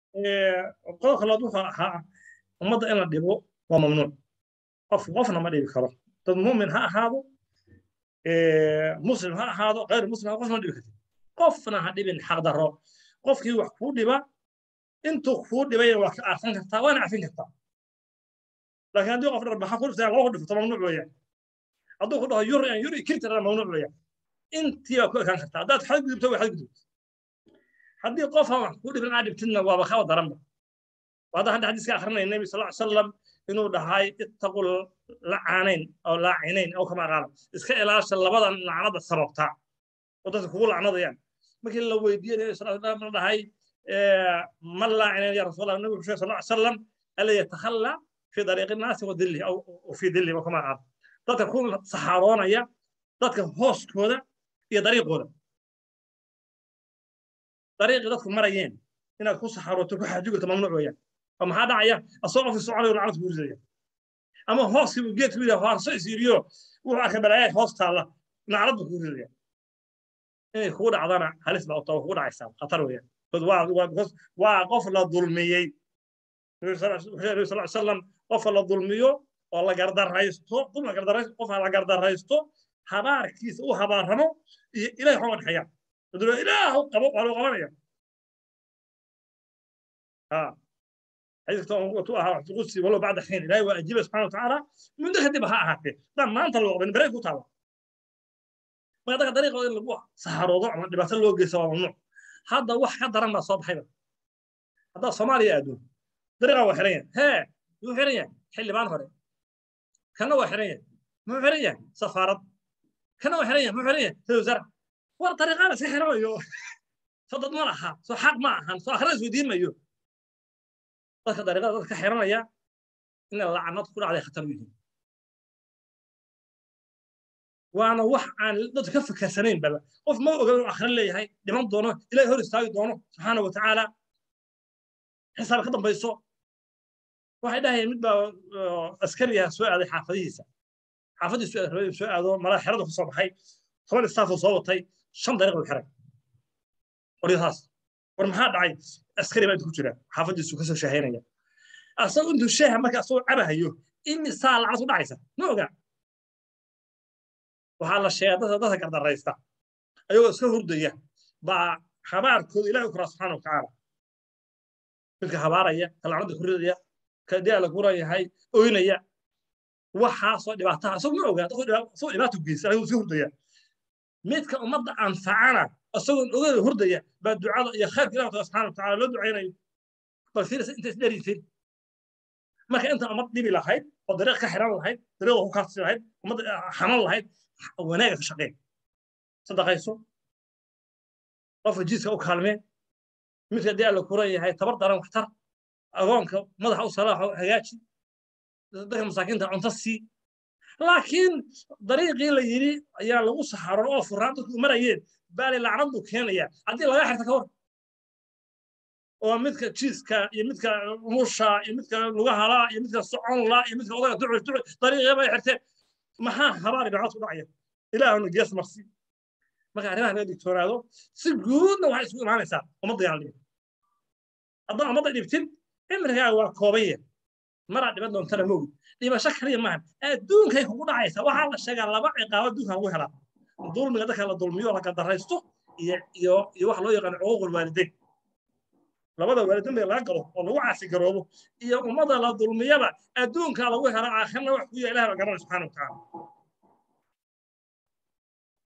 qodobka labaad wuxuu ahaa ummadda in la dhibo waa mamnuuc qof qofna ma dhibi karo dad mumin ha ahaado muslim ha ahaado غayr muslim ha qofna dhibi kartid qofna ha dhibin xaqdarro qofkii wax kuu dhiba intuu kuu dhibay waa ka aafan kartaa waana cafin kartaa laakiin haddii qof dharbaxa ku dhiftaa loo dhifto mamnuuc weeyaan hadduu ku dhaho yuri an yuri kirtara mamnuuc weeyaan intii baa ku ekaan kartaa haddaad xadgudubto waa xadgudubto haddii qof aan wax kuu dhibin aad dhibtidna waaba kaba daranba وهذا هذا حديث آخر النبي صلى الله عليه وسلم إنه دهاي اتقوا لعانين أو لاعنين أو كما قال إسكا إلاش اللبضة لعنة السببتا وتذكروا لعنة يعني لكن لو يدين النبي صلى الله عليه وسلم دهاي من لاعنين يا رسول الله النبي صلى الله عليه وسلم ألا يتخلى في طريق الناس وذله أو في ذله وكما قال تتكون صحارون يا تتكون هوست كودا يا طريق كودا طريق تتكون مريين inaad ku saxarooto ku xaajugata mamnuuc weeyaan oo maxaa dhacaya asagoo fi soconayo lacnad ku ridaya ama hooskii uu geedku yidhaha haarso isiiriyo wuxuu arkay balaayaa hoos taalla lacnad buu ku ridaya inay kugu dhacdana halis baa utaa kugu dhacaysaa khatar weeyaan waa qof la dulmiyey nabi sal salam qofka la dulmiyo oo la gardaraysto dulma gardaraysto qofka la gardaraysto habaarkiisa u habaaramo iyo ilahay xoma dhexeeyaan ilaahu qabo waa loo qabanaya ها حيث توها تقصي ولو بعد حين لا يواجب سبحانه وتعالى من دخل دبها هاتي دام ما انت لو بن بريك وتعالى ما دخل طريقه اللي بوا سحر وضع ما دبات لو جيس ممنوع هذا wax ka daran baa soo baxayba hadda Soomaaliya aadu dariiqa waa xiran yahay he yuu xiran yahay xildhibaan hore kana waa xiran yahay muu xiran yahay safaarad kana waa xiran yahay muu xiran yahay wasaaradda war dariiqaan iska xiranayo soo dad ma laha soo xaq ma ahan soo akhriis weydiin mayo dadka dariiqada dadka xiranaya inay lacnad ku dhacday khatar u yihiin waana wax aan dadka ka fakarsanayn baba qof ma oga inuu akhrin leeyahay dhiman doono ilahay hor istaagi doono subxaana wa tacaala xisaab ka dambayso waxay dhahayeen mid baa askariya soo aaday xaafadihiisa xaafadiisu soo aado malaa xerada ku soo baxay toban istaafoo soo watay shan dariiq u xiray qoryahaas war maxaa dhacay askari baa ku jira xaafadiisu kasoo shaahaynaya asagoo intuu sheeha marka asagoo cabahayo imisaa lacnad ku dhacaysa ma oga waxaa la sheegaa dadka dadka gardaraysta ayagoo iska hurdaya baa habaarkooda ilahi u koraa subxaana wa tacaala midka habaaraya ka lacnada ku ridaya ka dee la kuran yahay oynaya waxaasoo dhibaataha isagu ma ogaa isagoo dhibaato geysa ayagoo iska hurdaya midka ummadda anfacana isagoon ogeeda hurdaya baa ducada iyo khayrka ilahi taala subxana wataala loo ducaynayo bal fiirisa inta isdheriisin marka inta ummad dhibi lahayd oo dariiq ka xiran lahayd dariiqa ku kaasi lahayd ummadda xaman lahayd wanaaga ka shaqeen sadaqayso qofka jiiska u kaalmee midka dee la kuran yahay tabar daran waxtar agoonka madaxa u salaaxo hagaaji dadka masaakiinta cunto sii laakiin dariiqii la yidhi ayaa lagu saxaron oo furaan dadku marayeen baali lacnad buu keenaya haddii laga xirta ka war oo midka jiiska iyo midka musha iyo midka lugahala iyo midka soconla iyo midka odaga ducus ducus dariiqii bay xirteen maxaa habaari dhacad ku dhacaya ilaahuna gees marsi marka arrimaha laga digtoonaado si guudna waxay isugu imaanaysaa ummadda yaan dhibin haddaan ummadda dhibtin cimrigaaga waa koobaya maraa dhiban doontana mogi dhibasho kaliya maahan adduunkay kugu dhacaysa waxaa la sheegaa laba ciqaabo adduunka lagu helaa dulmiga dadka la dulmiyo la gadaraysto iyo iyo iyo waxa loo yaqaan cuquuqul waalideyn labada waalideyn bay laga galo oo lagu caasi garoobo iyo ummada la dulmiyaba adduunka lagu hela aakhirna wax ku yaha ilaah la garanay subxaana wa tacaala